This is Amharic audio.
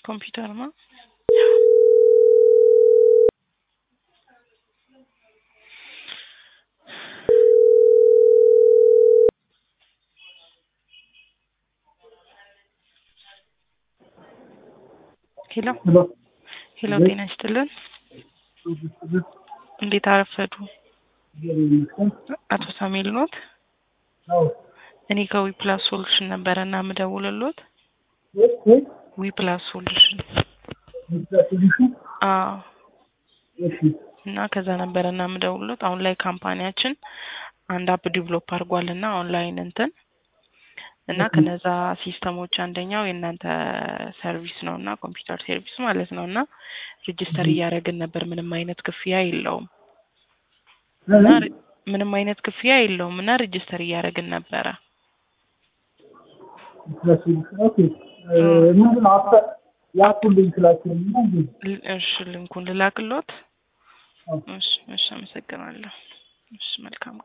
ኮምፒውተር ነው። ሄሎ ሄሎ ሄሎ፣ ጤና ይስጥልን። እንዴት አረፈዱ? አቶ ሳሙኤል ኖት? አዎ እኔ ከዊ ፕላስ ሶሉሽን ነበረ እና የምደውልሎት ዊ ፕላስ ሶሉሽን አዎ እና ከዛ ነበረ እና የምደውልሎት አሁን ላይ ካምፓኒያችን አንድ አፕ ዲቨሎፕ አድርጓል እና ኦንላይን እንትን እና ከነዛ ሲስተሞች አንደኛው የእናንተ ሰርቪስ ነው እና ኮምፒውተር ሰርቪስ ማለት ነው እና ሬጅስተር እያደረግን ነበር። ምንም አይነት ክፍያ የለውም እና ሬ- ምንም አይነት ክፍያ የለውም እና ሬጅስተር እያደረግን ነበረ። ምንድን ነው አፕ የአፑን ሊንክ ላክልኝ እና እንጂ ል- እሺ ልንኩን ልላክሎት። አዎ። እሺ እሺ፣ አመሰግናለሁ። እሺ መልካም